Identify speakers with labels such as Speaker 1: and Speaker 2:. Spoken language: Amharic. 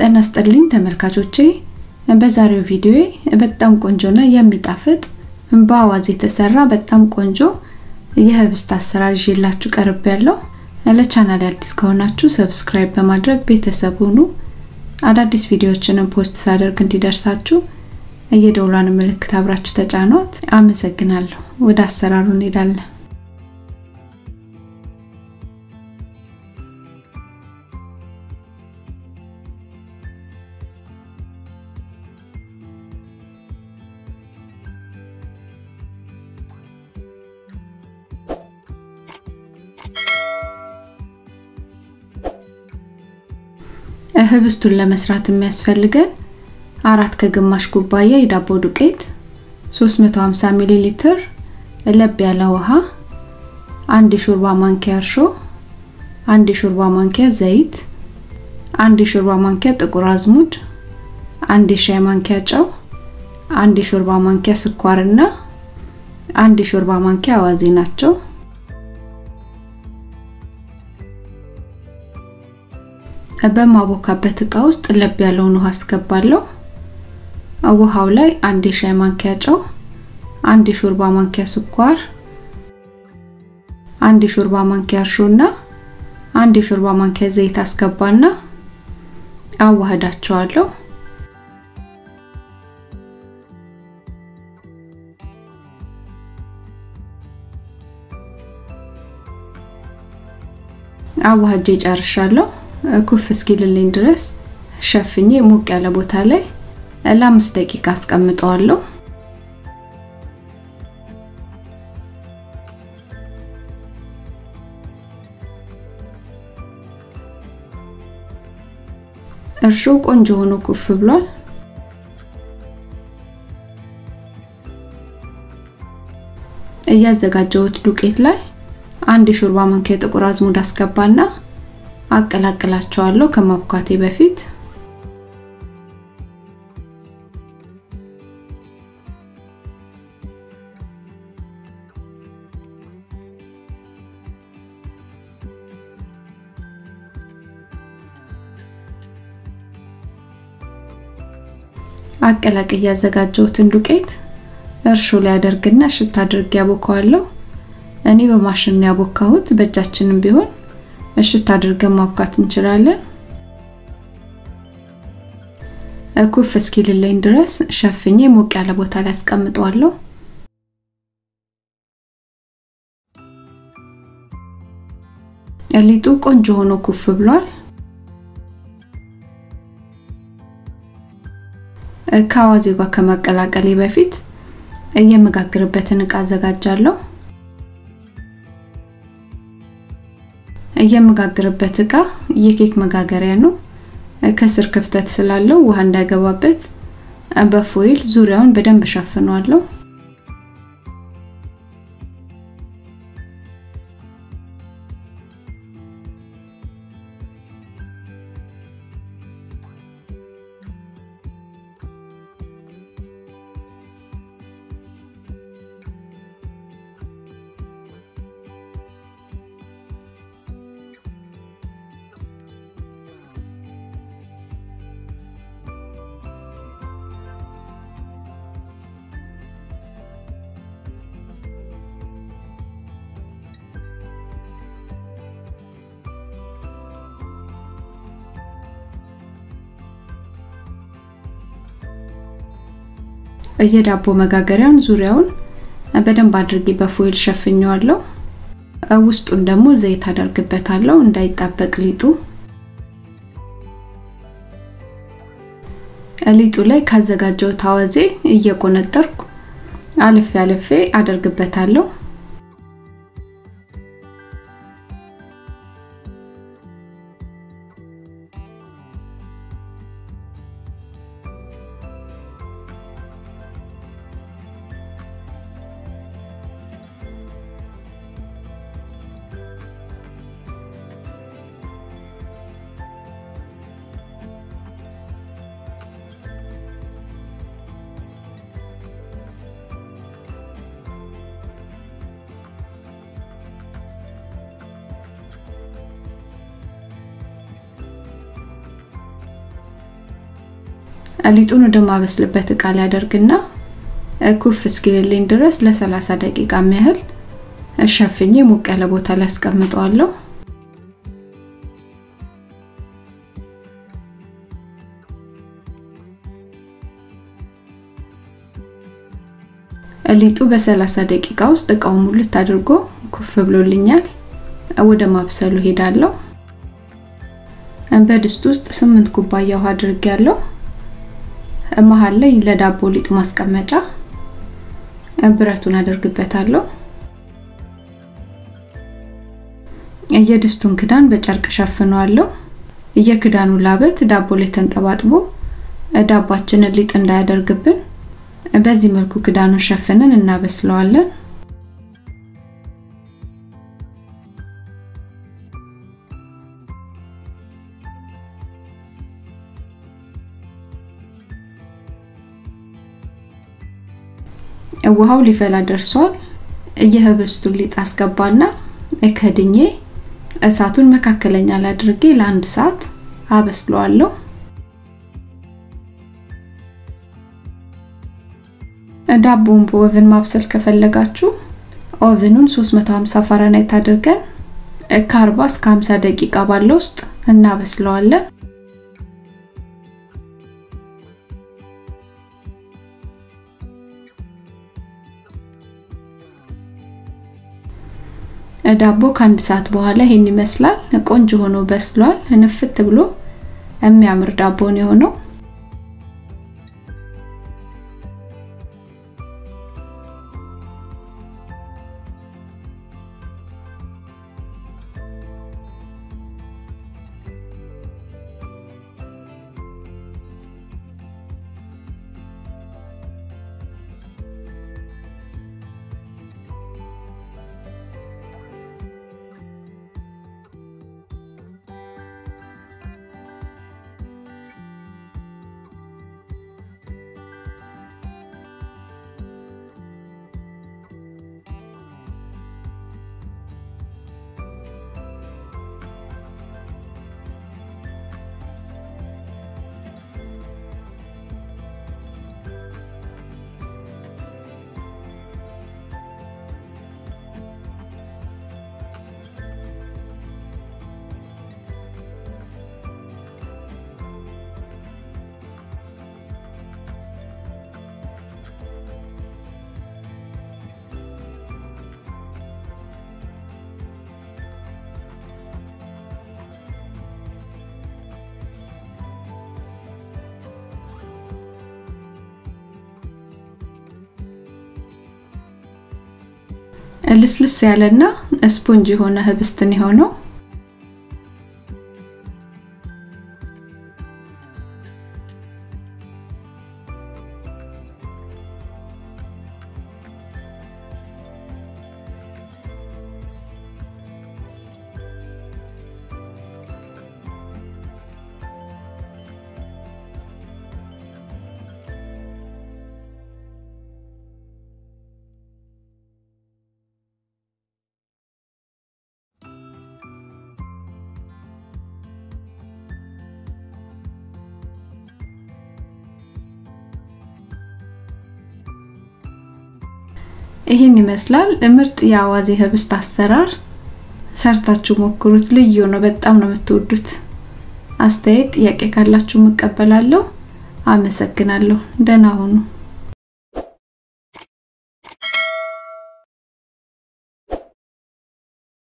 Speaker 1: ጤና ይስጥልኝ ተመልካቾቼ በዛሬው ቪዲዮ በጣም ቆንጆና የሚጣፍጥ በአዋዜ የተሰራ በጣም ቆንጆ የህብስት አሰራር ይዤላችሁ ቀርብ ያለው ለቻናል አዲስ ከሆናችሁ ሰብስክራይብ በማድረግ ቤተሰብ ሁኑ አዳዲስ ቪዲዮዎችንም ፖስት ሳደርግ እንዲደርሳችሁ የደውሏን ምልክት አብራችሁ ተጫኗት አመሰግናለሁ ወደ አሰራሩ እንሄዳለን ህብስቱን ለመስራት የሚያስፈልገን አራት ከግማሽ ኩባያ የዳቦ ዱቄት 350 ሚሊ ሊትር ለብ ያለ ውሃ አንድ የሾርባ ማንኪያ እርሾ አንድ የሾርባ ማንኪያ ዘይት አንድ የሾርባ ማንኪያ ጥቁር አዝሙድ አንድ የሻይ ማንኪያ ጨው አንድ የሾርባ ማንኪያ ስኳርና አንድ የሾርባ ማንኪያ አዋዜ ናቸው በማቦካበት እቃ ውስጥ ለብ ያለውን ውሃ አስገባለሁ ውሃው ላይ አንድ የሻይ ማንኪያ ጨው አንድ የሾርባ ማንኪያ ስኳር አንድ የሾርባ ማንኪያ እርሾና አንድ የሾርባ ማንኪያ ዘይት አስገባና አዋህዳቸዋለሁ አዋህጄ ጨርሻለሁ ኩፍ እስኪልልኝ ድረስ ሸፍኜ ሞቅ ያለ ቦታ ላይ ለአምስት ደቂቃ አስቀምጠዋለሁ እርሾ ቆንጆ ሆኖ ኩፍ ብሏል እያዘጋጀሁት ዱቄት ላይ አንድ የሾርባ ማንኪያ ጥቁር አዝሙድ አስገባና አቀላቅላቸዋለሁ ከማብኳቴ በፊት አቀላቅ ያዘጋጀሁትን ዱቄት እርሾ ላይ አደርግና ሽታ አድርጌ ያቦካዋለሁ እኔ በማሽን ያቦካሁት በእጃችንም ቢሆን እሽት አድርገን ማብካት እንችላለን ኩፍ እስኪልልኝ ድረስ ሸፍኜ ሞቅ ያለ ቦታ ላይ አስቀምጠዋለሁ ሊጡ ቆንጆ ሆኖ ኩፍ ብሏል ከአዋዜው ጋር ከማቀላቀሌ በፊት የምጋግርበትን እቃ አዘጋጃለሁ የምጋግርበት እቃ የኬክ መጋገሪያ ነው ከስር ክፍተት ስላለው ውሃ እንዳይገባበት በፎይል ዙሪያውን በደንብ ሸፍነዋለሁ የዳቦ መጋገሪያውን ዙሪያውን በደንብ አድርጌ በፎይል ሸፍኘዋለሁ ውስጡን ደግሞ ዘይት አደርግበታለሁ እንዳይጣበቅ ሊጡ ሊጡ ላይ ካዘጋጀው አዋዜ እየቆነጠርኩ አልፌ አልፌ አደርግበታለሁ ሊጡን ወደ ማበስልበት እቃ ላይ አደርግና ኩፍ እስኪልልኝ ድረስ ለ30 ደቂቃ ያህል ሸፍኜ ሞቅ ያለ ቦታ ላይ አስቀምጠዋለሁ። ሊጡ በ30 ደቂቃ ውስጥ እቃውን ሙልት አድርጎ ኩፍ ብሎልኛል። ወደ ማብሰሉ ሄዳለሁ። በድስት ውስጥ 8 ኩባያ ውሃ አድርጌያለሁ። መሀል ላይ ለዳቦ ሊጥ ማስቀመጫ ብረቱን አደርግበታለሁ። የድስቱን ክዳን በጨርቅ ሸፍነዋለሁ። የክዳኑ ላበት ዳቦ ላይ ተንጠባጥቦ ዳቧችንን ሊጥ እንዳያደርግብን በዚህ መልኩ ክዳኑን ሸፍነን እናበስለዋለን። ውሃው ሊፈላ ደርሷል። የህብስቱን ሊጥ አስገባና ከድኜ እሳቱን መካከለኛ ላይ አድርጌ ለአንድ ሰዓት አበስለዋለሁ። ዳቦውን በኦቨን ማብሰል ከፈለጋችሁ ኦቨኑን 350 ፋራናይት አድርገን ከ40 እስከ 50 ደቂቃ ባለው ውስጥ እናበስለዋለን። ዳቦ ከአንድ ሰዓት በኋላ ይሄን ይመስላል። ቆንጆ ሆኖ በስሏል። ንፍት ብሎ የሚያምር ዳቦ ነው የሆነው። ልስልስ ያለና ስፖንጅ የሆነ ህብስትን የሆነው ይህን ይመስላል ምርጥ የአዋዜ ህብስት አሰራር። ሰርታችሁ ሞክሩት። ልዩ ነው። በጣም ነው የምትወዱት። አስተያየት፣ ጥያቄ ካላችሁ እቀበላለሁ። አመሰግናለሁ። ደህና ሁኑ።